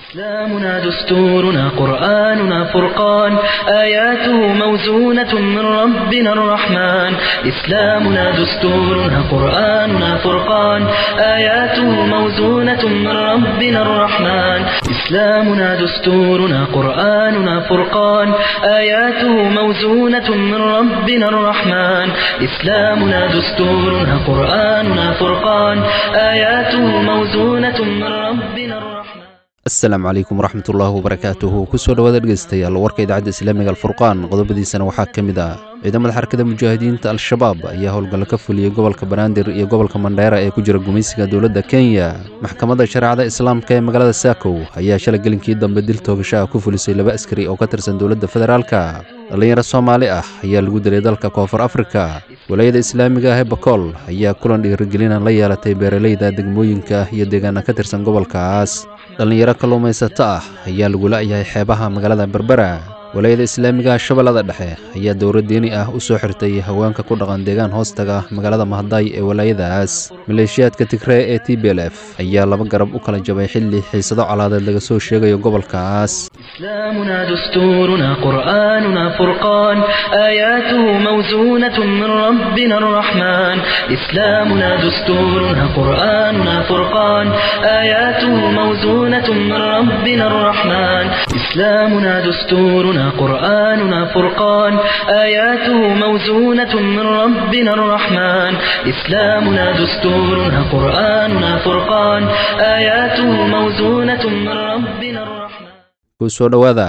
إسلامنا دستورنا قرآننا فرقان آياته موزونة من ربنا الرحمن إسلامنا دستورنا قرآننا فرقان آياته موزونة من ربنا الرحمن إسلامنا دستورنا قرآننا فرقان آياته موزونة من ربنا الرحمن إسلامنا دستورنا قرآننا فرقان آياته موزونة من ربنا الرحمن asalaamu calaykum waraxmatullaahi wabarakaatuhu kusoo dhawaada dhegeystayaal warka idaacadda islaamiga alfurqaan qodobadiisana waxaa ka mid ah ciidamada xarakada mujaahidiinta al-shabaab ayaa howlgallo ka fuliyey gobolka banaadir iyo gobolka mandheera ee ku jira gumaysiga dowladda kenya maxkamadda shareecada islaamka ee magaalada saakow ayaa shalay gelinkii dambe dil toogasho ah ku fulisay laba askari oo ka tirsan dowladda federaalka dhallinyaro soomaali ah ayaa lagu dilay dalka koonfur afrika walaayada islaamiga ah ee bakool ayaa kulan dhiirigelina la yeelatay beeraleyda degmooyinka iyo deegaana ka tirsan gobolkaas dhallinyaro kalluumaysato ah ayaa lagu la'yahay xeebaha magaalada berbera walaayada islaamiga shabeellada dhexe ayaa dowlad diini ah u soo xirtay haweenka ku dhaqan deegaan hoostaga magaalada mahadaay ee walaayadaas maleeshiyaadka tigree ee t b l f ayaa laba garab u kala jabay xilli xiisado colaadeed laga soo sheegayo gobolkaas إسلامنا دستورنا قرآننا فرقان آياته موزونة من ربنا الرحمن إسلامنا دستورنا قرآننا فرقان آياته موزونة من ربنا الرحمن إسلامنا دستورنا قرآننا فرقان آياته موزونة من ربنا الرحمن إسلامنا دستورنا قرآننا فرقان آياته موزونة من ربنا الرحمن kusoo dhowaada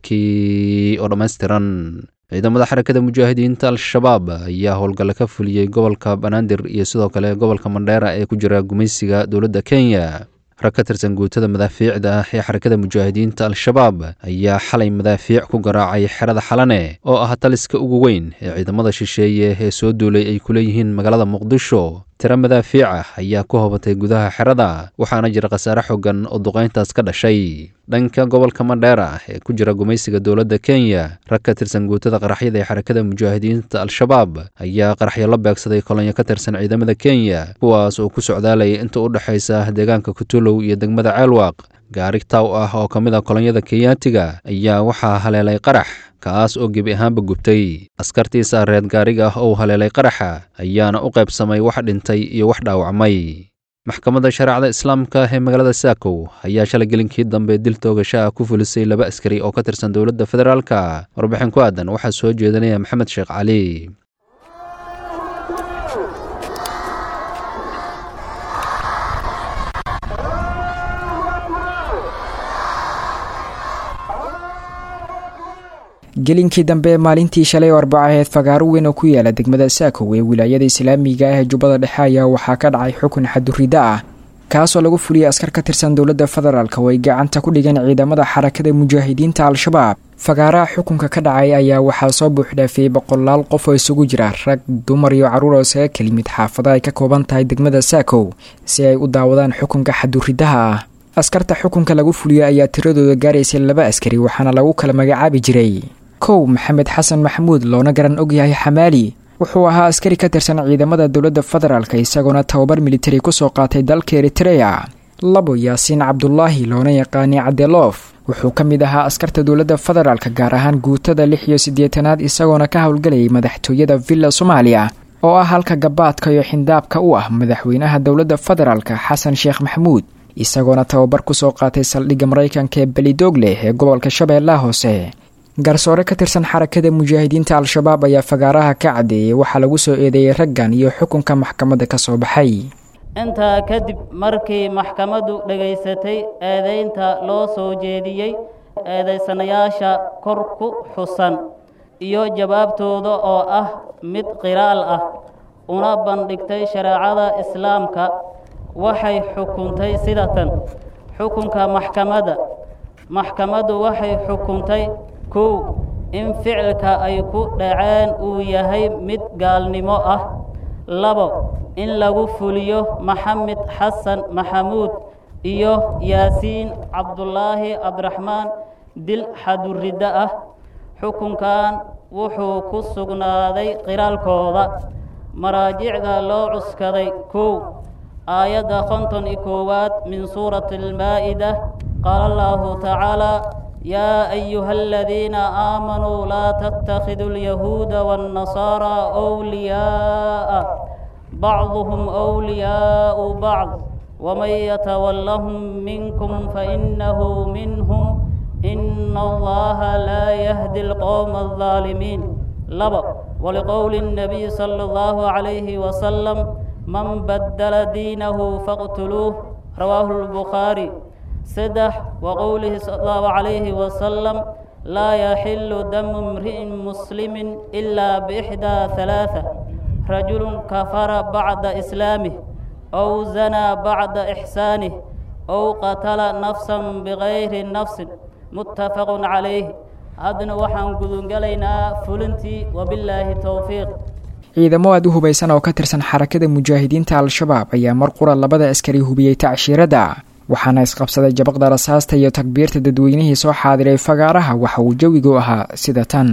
warkii oo dhammaystiran ciidamada xarakada mujaahidiinta al-shabaab ayaa howlgalle ka fuliyey gobolka banaadir iyo sidoo kale gobolka mandheera ee ku jira gumaysiga dowladda kenya rag ka tirsan guutada madaafiicda ah ee xarakada mujaahidiinta al-shabaab ayaa xalay madaafiic ku garaacay xerada xalane oo ah taliska ugu weyn ee ciidamada shisheeye ee soo duulay ay ku leeyihiin magaalada muqdisho tiro madaafiic ah ayaa ku hobatay gudaha xerada waxaana jira khasaare xogan oo duqayntaas ka dhashay dhanka gobolka mandheera ee ku jira gumaysiga dowladda kenya rag ka tirsan guutada qaraxyada ee xarakada mujaahidiinta al-shabaab ayaa qaraxyo la beegsaday kolonyo ka tirsan ciidamada kenya kuwaas oo ku socdaalaya inta u dhexaysa deegaanka kutulow iyo degmada ceelwaaq gaari taw ah oo ka mid a kolonyada kenyaatiga ayaa waxaa haleelay qarax kaas oo gebi ahaanba gubtay askartiisa reed gaariga ah oo haleelay qaraxa ayaana u qaybsamay wax dhintay iyo wax dhaawacmay maxkamadda shareecada islaamka ee magaalada saakow ayaa shalay gelinkii dambe dil toogasho ah ku fulisay laba askari oo ka tirsan dowladda federaalka warbixin ku aadan waxaa soo jeedinaya maxamed sheekh cali gelinkii dambe maalintii shalay oo arbacaheed fagaaro weyn oo ku yaala degmada saakow ee wilaayada islaamiga ah ee jubbada dhexe ayaa waxaa ka dhacay xukun xadurida ah kaasoo lagu fuliyey askar ka tirsan dowladda federaalk oo ay gacanta ku dhigeen ciidamada xarakada mujaahidiinta al-shabaab fagaaraha xukunka ka dhacay ayaa waxaa soo buuxdhaafiyey boqolaal qof oo isugu jira rag dumar iyo carruur oo isaga kelimid xaafada ay ka kooban tahay degmada saakow si ay u daawadaan xukunka xaduridaha ah askarta xukunka lagu fuliyey ayaa tiradooda gaaraysay laba askari waxaana lagu kala magacaabi jiray kow maxamed xasan maxamuud loona garan ogyahay xamaali wuxuu ahaa askari ka tirsan ciidamada dowladda federaalk isagoona tababar militari kusoo qaatay dalka eritreya labo yaasiin cabdulaahi loona yaqaanay cadeloof wuxuu ka mid ahaa askarta dowladda federaalk gaar ahaan guutada lix iyo siddeetanaad isagoona ka howlgalayay madaxtooyada villa soomaaliya oo ah halka gabaadka iyo xindaabka u ah madaxweynaha dowladda federaalk xasan sheekh maxamuud isagoona tababar kusoo qaatay saldhigga maraykanka ee belidoogle ee gobolka shabeellaha hoose garsoore ka tirsan xarakada mujaahidiinta al-shabaab ayaa fagaaraha ka caddeeyey waxaa lagu soo eedeeyey raggan iyo xukunka maxkamadda ka soo baxay intaa kadib markii maxkamaddu dhegaysatay eedaynta loo soo jeediyey eedaysanayaasha kor ku xusan iyo jawaabtooda oo ah mid qiraal ah una bandhigtay shareecada islaamka waxay xukuntay sida tan xukunka maxkamadda maxkamaddu waxay xukuntay kow in ficilka ay ku dhaceen uu yahay mid gaalnimo ah labo in lagu fuliyo maxamed xasan maxamuud iyo yaasiin cabdulaahi cabdiraxmaan dil xaduriddo ah xukunkan wuxuu ku sugnaaday qiraalkooda maraajicda loo cuskaday kow aayadda konton iyo koowaad min suurati almaa'ida قال الله تعالى يا أيها الذين آمنوا لا تتخذوا اليهود والنصارى أولياء بعضهم أولياء بعض ومن يتولهم منكم فإنه منهم إن الله لا يهدي القوم الظالمين لبا ولقول النبي صلى الله عليه وسلم من بدل دينه فاقتلوه رواه البخاري سدح وقوله صلى الله عليه وسلم لا يحل دم امرئ مسلم إلا بإحدى ثلاثة رجل كفر بعد إسلامه أو زنى بعد إحسانه أو قتل نفسا بغير نفس متفق عليه haddana waxaan gudungalaynaa fulintii wabilaahi towfiiq ciidamo aad u hubaysan oo ka tirsan xarakada mujaahidiinta al-shabaab ayaa mar qura labada askari hubiyey tacshiiradda waxaana isqabsaday jabaqda rasaasta iyo takbiirta dadweynihii soo xaadiray fagaaraha waxa uu jawigu ahaa sida tan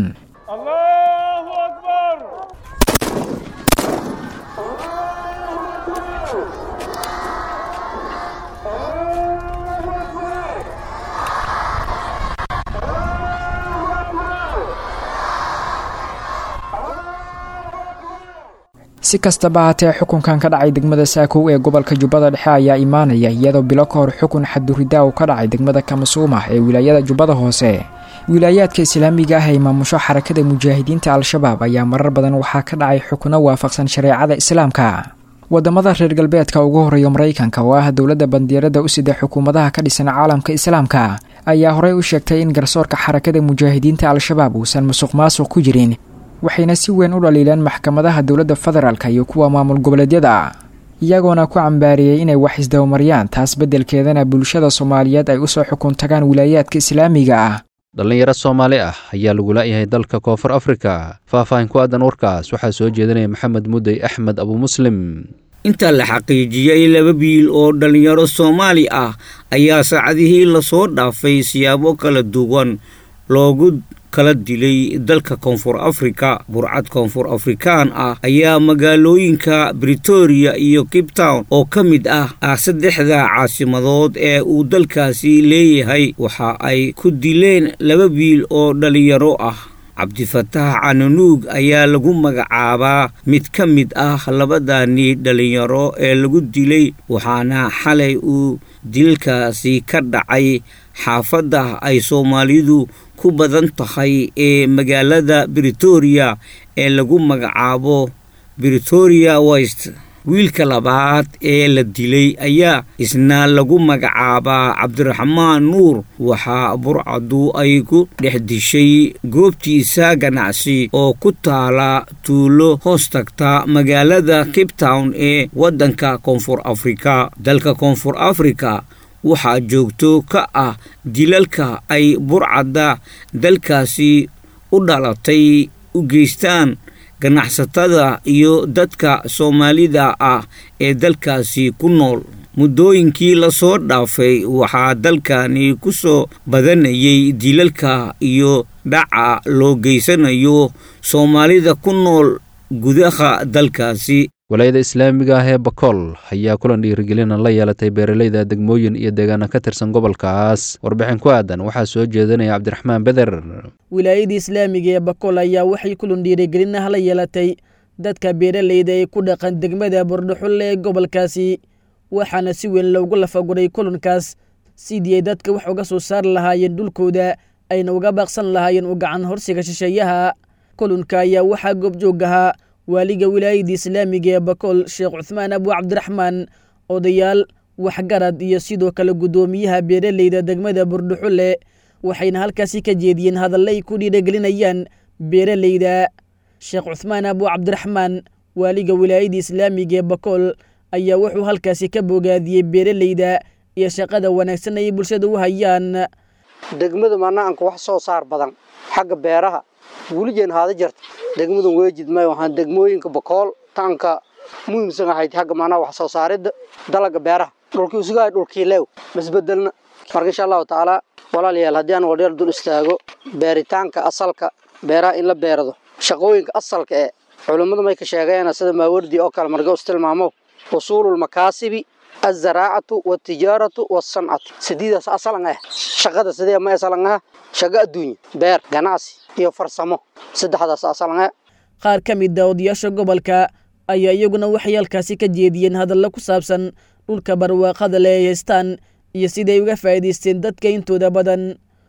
si kastaba haatee xukunkan ka dhacay degmada saakow ee gobolka jubbada dhexe ayaa imaanaya iyadoo bilo ka hor xukun xaduridaa uu ka dhacay degmada kamasuuma ee wilaayada jubbada hoose wilaayaadka islaamiga ah ee maamusho xarakada mujaahidiinta al-shabaab ayaa marar badan waxaa ka dhacay xukuno waafaqsan shareecada islaamka wadamada reer galbeedka ugu horeeya maraykanka oo ah dowladda bandiirada u sida xukuumadaha ka dhisan caalamka islaamka ayaa horey u sheegtay in garsoorka xarakada mujaahidiinta al-shabaab uusan musuq maasuq ku jirin waxayna si weyn u dhaliileen maxkamadaha dowladda federaalka iyo kuwa maamul goboleedyada iyagoona ku cambaariyey inay wax isdabamaryaan taas beddelkeedana bulshada soomaaliyeed ay usoo xukun tagaan wilaayaadka islaamiga ah dhallinyaro soomaali ah ayaa lagu la'yahay dalka koonfur afrika faah-faahin ku aadan warkaas waxaa soo jeedinaya maxamed mudey axmed abu muslim inta la xaqiijiyey laba biil oo dhallinyaro soomaali ah ayaa saacadihii lasoo dhaafay siyaabo kala duwan loogu kala dilay dalka koonfur afrika burcad koonfur afrikaan ah ayaa magaalooyinka britoria iyo cape town oo ka mid ah ah saddexda caasimadood ee uu dalkaasi leeyahay waxa ay ku dileen laba biil oo dhallinyaro ah cabdifataax cananuug ayaa lagu magacaabaa mid ka mid ah labadani dhallinyaro ee lagu dilay waxaana xalay uu dilkaasi ka dhacay xaafadda ay soomaalidu ku badan tahay ee magaalada britoria ee lagu magacaabo britoria west wiilka labaad ee la dilay ayaa isna lagu magacaabaa cabdiraxmaan nuur waxaa burcadu ay ku dhex dishay goobtiisa ganacsi oo ku taala tuulo hoos tagta magaalada cape town ee waddanka koonfur afrika dalka koonfur afrika waxaa joogto ka ah dilalka ay burcadda dalkaasi u dhalatay u geystaan ganacsatada iyo dadka soomaalida ah ee dalkaasi ku nool muddooyinkii lasoo dhaafay waxaa dalkani ku soo badanayay dilalka iyo dhaca loo geysanayo soomaalida ku nool gudaha dalkaasi walaayada islaamiga ah ee bakool ayaa kulan dhiirigelina la yeelatay beeralayda degmooyin iyo deegaana ka tirsan gobolkaas warbixin ku aadan waxaa soo jeedinaya cabdiraxmaan beder wilaayada islaamiga ee bakool ayaa waxay kulan dhiirigelin ah la yeelatay dadka beeralayda ee ku dhaqan degmada bordhaxulle ee gobolkaasi waxaana si weyn loogu lafaguray kulankaas sidii ay dadka wax uga soo saari lahaayeen dhulkooda ayna uga baaqsan lahaayeen u gacan horsiga shisheeyaha kulanka ayaa waxaa goobjoog ahaa waaliga wilaayada islaamiga ee bakool sheekh cuthmaan abu cabdiraxmaan odayaal waxgarad iyo sidoo kale guddoomiyaha beeralayda degmada burdhuxulle waxayna halkaasi ka jeediyeen hadalle ay ku dhiiragelinayaan beeralayda sheekh cuthmaan abu cabdiraxmaan waaliga wilaayada islaamiga ee bakool ayaa wuxuu halkaasi ka bogaadiyey beeralayda iyo shaqada wanaagsan ay bulshada u hayaan degmada manaanka wax soo saar badan xagga beeraha weligeen haada jirta degmadan weejid may waxaan degmooyinka bakool taanka muhiimsan ahayd xagga macnaha wax soo saaridda dalaga beeraha dhulkii usugahay dhulkii leew masbedelna marka insha allahu tacaala walaalayaal haddii aan wadheer dul istaago beeritaanka asalka beeraha in la beerado shaqooyinka asalka ee culummadu may ka sheegeen sida maawardi oo kale marga is tilmaamo usuulul makaasibi الزراعة والتجارة والصنعة سديدة أصلا شغادة سديدة ما أصلا شغا الدنيا بير جناسي iyo farsamo saddexdaas asalna qaar ka mid a odayaasha gobolka ayaa iyaguna waxay halkaasi ka jeediyeen hadallo ku saabsan dhulka barwaaqada le ay haystaan iyo siday uga faa'iidaysteen dadka intooda badan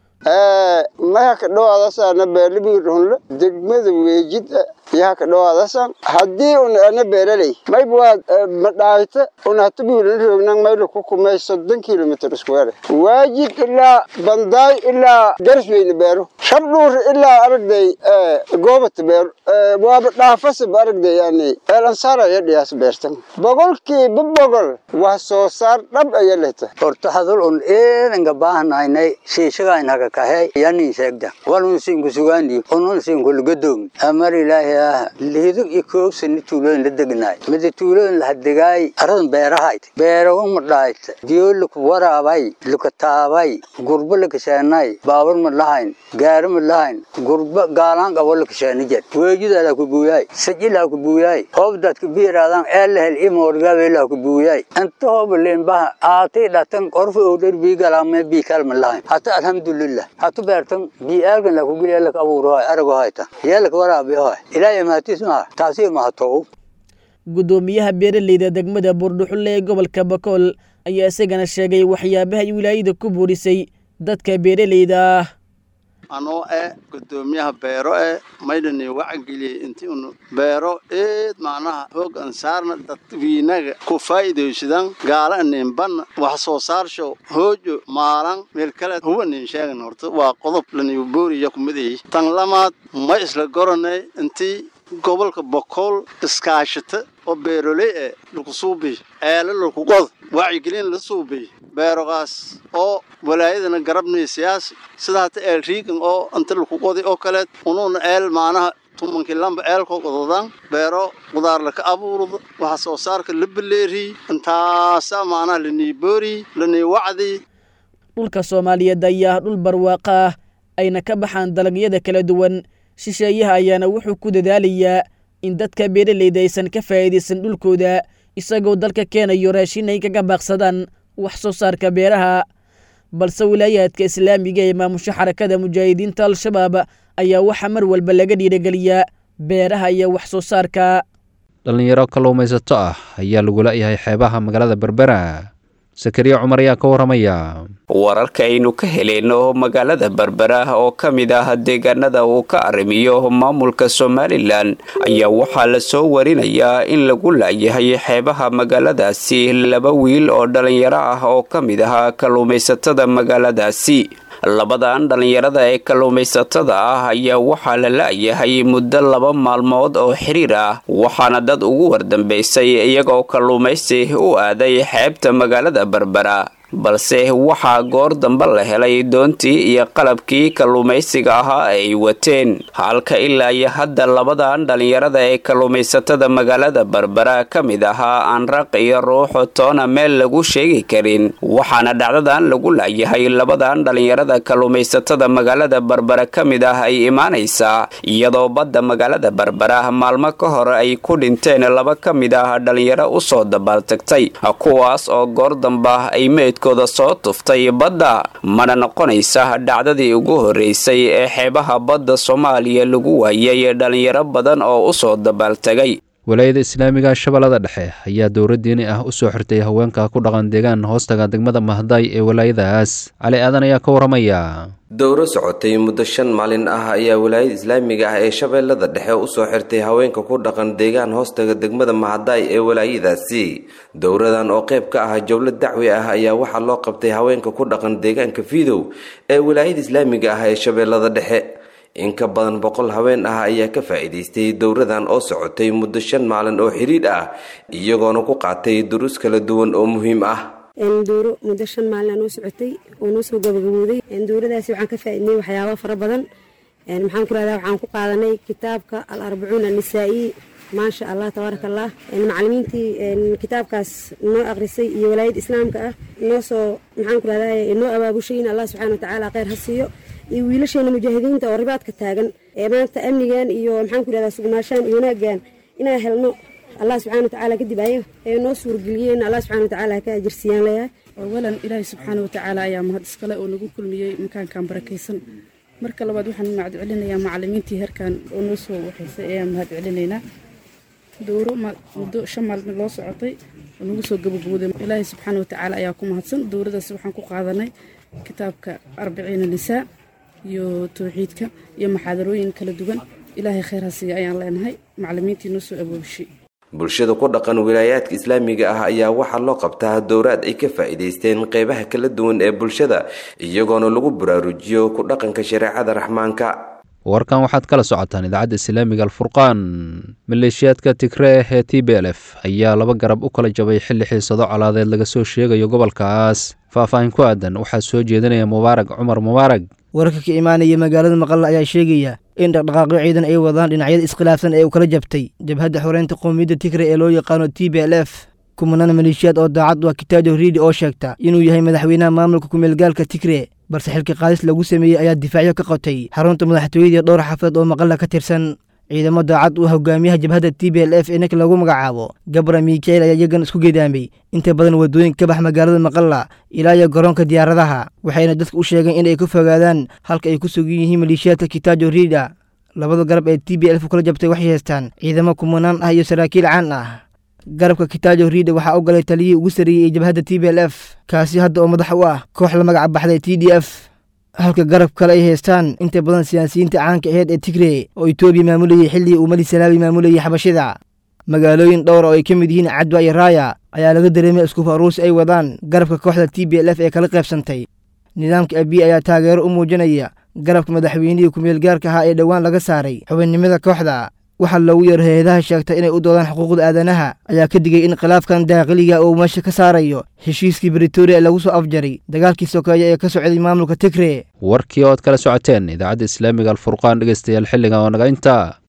maya ka dhawaadasaana beerlibiirhunle degmada weejida yaha ka dhawaadasan haddii un ana beeraley mayb waad madhaayta un hatabiilan roognan mayla ku kumay soddon kilomitr square waajid ilaa bandaay ilaa garsweyne beero shabdhuur ilaa aragday goobata beero waaba dhaafasab aragday yani eelansaraya dhiyaas beertan boqolkiiba boqol wax soo saar dhab aya lehta horta hadal un eedanka baahnaynay shiishagaaynaga kahay yanin sheegda walun sinku sugaani unun sinku lugadoog amar ilaahi ah lihido iyo koogsani tuulooyin la degnaay mida tuulooyin la hadegaay aradan beerahayd beerawa madhaayt diyo laku waraabay luka taabay gurba lakasheenay baabur ma lahayn gaari ma lahayn gurba gaalaan qabo lakasheeni jed weejidalaa ku buuyaay sajilaa ku buuyaay hoobdaad ku biiraadaan eelahel imoorgaabelaa ku buuyaay inta hoobaleen baha aatay dhatan qorfa owdhar biigalaame biikalma lahayn hata alhamdulillah hatu beertan biiaagan laku geliya lak abuurahoy arago hayta yeelak waraabihoy ilaahay mahatiis maha taasi mahatow guddoomiyaha beeraleyda degmada buurdhuxulle ee gobolka bakool ayaa isagana sheegay waxyaabaha ay wilaayada ku buurisay dadka beeraleyda ah anoo eh guddoomiyaha beero eh maydhani wacageliyey intii unu beero eed macnaha hoog ansaarna dadwiinaga ku faa'iidaysadan gaala ninbanna wax soo saarsho hoojo maalan meel kale huwa nin sheegan horta waa qodob lanigu booriya kumidayay tan lamaad ma isla goranay intii gobolka bokool iskaashata oo beeroley eh laku suubiy eele laku qod wacyigelin la suubiy beerogaas oo walaayadana garabnay siyaasi sida hata eel riigan oo inta laku qoday oo kaleed unuuna eel maanaha tumankii lamba eelkoo qododan beero qudaar laka abuurdo waxa soo saarka la beleeriy intaasa maanaha lanii booriy lanii wacdi dhulka soomaaliyeed ayaa ah dhul barwaaqa ah ayna ka baxaan dalagyada kala duwan shisheeyaha ayaana wuxuu ku dadaalayaa in dadka beeraleyda aysan ka faa'iidaysan dhulkooda isagoo dalka keenayo raashin ay kaga baaqsadaan wax soo saarka beeraha balse wilaayaadka islaamiga ee maamusho xarakada mujaahidiinta al-shabaab ayaa waxaa mar walba laga dhiirageliyaa beeraha iyo wax soo saarka dhallinyaro kalluumaysato ah ayaa lagula yahay xeebaha magaalada berbera sakariya cumar ayaa ka waramaya wararka aynu ka heleyno magaalada berbera oo ka mid ah deegaanada uu ka arrimiyo maamulka somalilan ayaa waxaa la soo warinayaa in lagu laayahay xeebaha magaaladaasi laba wiil oo dhallinyaro ah oo ka mid ahaa kalluumaysatada magaaladaasi labadan dhallinyarada ee kalluumaysatada ah ayaa waxaa la la'yahay muddo laba maalmood oo xiriir ah waxaana dad ugu wardambaysay iyagoo kalluumaysi u aaday xeebta magaalada berbera balse waxaa goor dambe la helay doontii iyo qalabkii kalluumaysiga ahaa ay wateen halka ilaa iyo hadda labadan dhallinyarada ee kalluumaysatada magaalada berbera ka mid ahaa aan raq iyo ruuxu toona meel lagu sheegi karin waxaana dhacdadan lagu laayahay labadan dhallinyarada kalluumaysatada magaalada berbera ka mid ah ay imaanaysaa iyadoo badda magaalada berbera maalmo ka hor ay ku dhinteen laba ka mid ah dhallinyaro usoo dabaaltagtay kuwaas oo goor damba ay meyd kooda soo tuftay badda mana noqonaysa dhacdadii ugu horreysay ee xeebaha badda soomaaliya lagu waayay dhallinyaro badan oo u soo dabaaltegay walaayada islaamiga shabeellada dhexe ayaa dowra diini ah u soo xirtay haweenka ku dhaqan deegaan hoostaga degmada mahday ee walaayadaas cali aadan ayaa ka waramaya dowro socotay muddo shan maalin ah ayaa walaayada islaamiga ah ee shabeellada dhexe usoo xirtay haweenka ku dhaqan deegaan hoostaga degmada mahadaay ee walaayadaasi dowradan oo qayb ka ah jowlad dacwi ah ayaa waxaa loo qabtay haweenka ku dhaqan deegaanka fiidow ee walaayada islaamiga ah ee shabeellada dhexe in ka badan boqol haween ah ayaa ka faa'iidaystay dowradan oo socotay muddo shan maalin oo xidhiidh ah iyagoona ku qaatay duruus kala duwan oo muhiim ah dowro muddo shan maalin aa noo socotay oo noo soo gabagabooday dowradaasi waxaan ka faa'iidnay waxyaabo fara badan maxaan ku rahdaa waxaan ku qaadanay kitaabka al arbacuun annisaa'i maasha allah tabaaraka allah macalimiintii kitaabkaas noo aqrisay iyo walaayadda islaamka ah noo soo maxaan ku rahdaa noo abaabushay in allah subxana watacaala kheyr ha siiyo iyo wiilasheena mujaahidiinta oo ribaadka taagan ee maanta amnigan iyo maxaan ku rahdaa sugnaashaan iyo wanaaggan inaan helno allah subxana watacaala kadib ayaga ee noo suurgeliyeen allah subxana watacaala ha ka ajirsiiyaan leeyahay awalan ilaahay subxaana watacaala ayaa mahad iskale oo nagu kulmiyey makaankan barakaysan marka labaad waxaan mahad celinayaa macalimiintii heerkan oo noo soo waxaysay ayaan mahad celinaynaa dowro muddo shan maalin loo socotay oo nagu soo gabagabooday ilaahay subxaana watacaala ayaa ku mahadsan dowradaas waxaan ku qaadanay kitaabka arbiciina nisaa iyo towxiidka iyo maxaadarooyin kala duwan ilaahay khayr ha siiya ayaan leenahay macalimiintii noo soo awoobishay bulshada ku dhaqan wilaayaadka islaamiga ah ayaa waxaa loo qabtaa dowraad ay ka faa'iidaysteen qeybaha kala duwan ee bulshada iyagoona lagu baraarujiyo ku dhaqanka shareecada raxmaanka warkan waxaad kala socotaan idaacadda islaamiga alfurqaan maleeshiyaadka tigree ee t b l f ayaa laba garab u kala jabay xilli xiisado colaadeed laga soo sheegayo gobolkaas faahfaahin ku aadan waxaa soo jeedinaya mubaarag cumar mubaarag wararka ka imaanaya magaalada maqalla ayaa sheegaya in dhaqdhaqaaqyo ciidan ay wadaan dhinacyada iskhilaafsan ee uu kala jabtay jabhadda xoreynta qowmiyadda tigre ee loo yaqaano t b l f kumanaan maleeshiyaad oo daacad waa kitaajo riidi oo sheegta inuu yahay madaxweynaha maamulka kumeelgaalka tigre balse xilka qaadis lagu sameeyey ayaa difaacyo ka qotay xarunta madaxtooyadii dhowr xafadood oo maqalla ka tirsan ciidamo daacad u hogaamiyaha jabhadda t b l f ee ninka lagu magacaabo gabra miikael ayaa iyagan isku geedaamay inta badan waddooyin ka bax magaalada maqalla ilaa iyo garoonka diyaaradaha waxayna dadka u sheegeen inay ka fogaadaan halka ay ku sugan yihiin maleeshiyaadka kitaajo riida labada garab ee t b lf kula jabtay waxay haystaan ciidamo kumanaan ah iyo saraakiil caan ah garabka kitaajo riida waxaa u galay taliyihii ugu sarreeyey ee jabhadda t b l f kaasi hadda oo madax u ah koox la magac baxday t d f halka garab kale ay haystaan inta badan siyaasiyiinta caanka aheyd ee tigre oo etoobiya maamulayay xilligii uu mali salaabi maamulayay xabashida magaalooyin dhowra oo ay ka mid yihiin cadwa iyo raaya ayaa laga dareemay iskufa aruusi ay wadaan garabka kooxda t b l f ee kala qaybsantay nidaamka abiy ayaa taageero u muujinaya garabka madaxweynihii kumeelgaarka ahaa ee dhowaan laga saaray xubinnimada kooxda waxaa loogu yeero hay-adaha sheegta inay u doodaan xuquuqda aadanaha ayaa ka digay in khilaafkan daaqiliga uu meesha ka saarayo heshiiskii britoria ee lagu soo afjaray dagaalkii sokeeya ee ka socday maamulka tigre warkii ood kala socoteen idaacadda islaamiga alfurqaan dhegeystayaal xilligan oo naga intaa